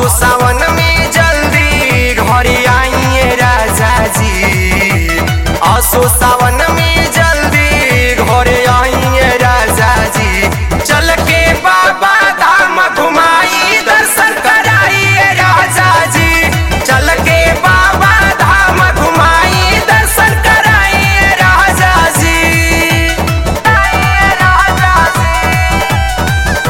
असो सावन में जल्दी घरे आइए राजा जी असो सावन में जल्दी घरे आइए राजा जी चल के बाबा धाम घुमाई दर्शन कराइए राजा जी चल के बाबा धाम घुमाई दर्शन कराइए राजा जी कराइए राजा जी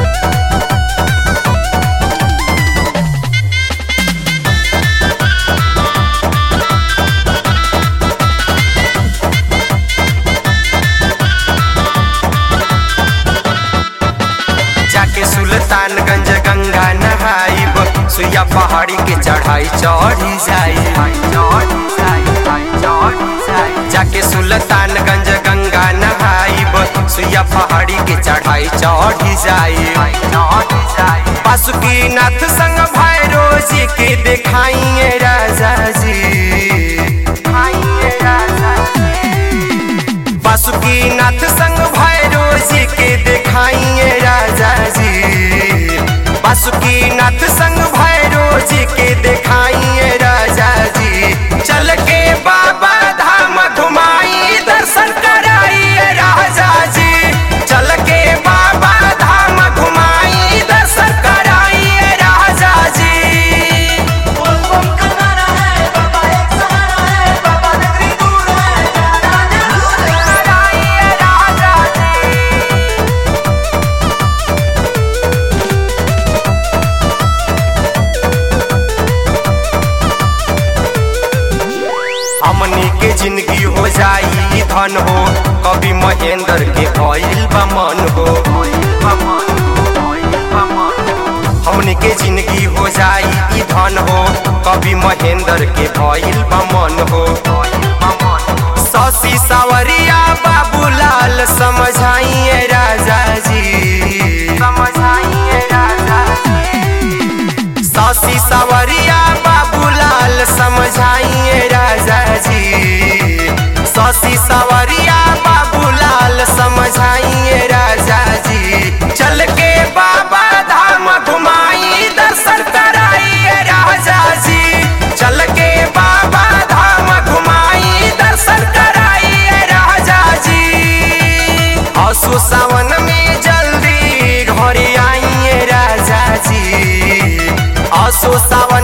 जाके सुल्तानगंज गंगा नहाइब सुइया पहाड़ी के चढ़ाई चढ़ी जाई जाके सुल्तानगंज गंगा नहाइब सुइया पहाड़ी के चढ़ाई चढ़ी जाई बासुकीनाथ संग भैरो जी के देखाइए राजा जी बासुकीनाथ संग भैरो जी के देखाइए राजा जी बासुकीनाथ संग भैरो जी के देखाइए राजा जी चल के बाबा धाम घुमाई दर्शन कराइए राजा जी चल के बाबा धाम घुमाई दर्शन कराइए राजा जी बोल बम का नारा है बाबा एक सहारा है बाबा नगरी दूर है प्यारा जरूर है कराइए राजा जी हमनी के जिंदगी हो जाई धन हो कभी महेंद्र के भइल बा मन हो हमनी के जिंदगी हो जाई धन हो कभी महेंद्र के भइल बा मन हो शशि सावरिया बाबूलाल समझाइए राजा जी समझाइए राजा जी शशि सावरिया बाबूलाल समझाइए राजा जी शशि सावरिया बाबूलाल समझाइए राजा जी चल के बाबा धाम घुमाई दर्शन कराइए राजा जी चल के बाबा धाम घुमाई दर्शन कराइए राजा जी असु सावन में जल्दी घरे आइए राजा जी असु सावन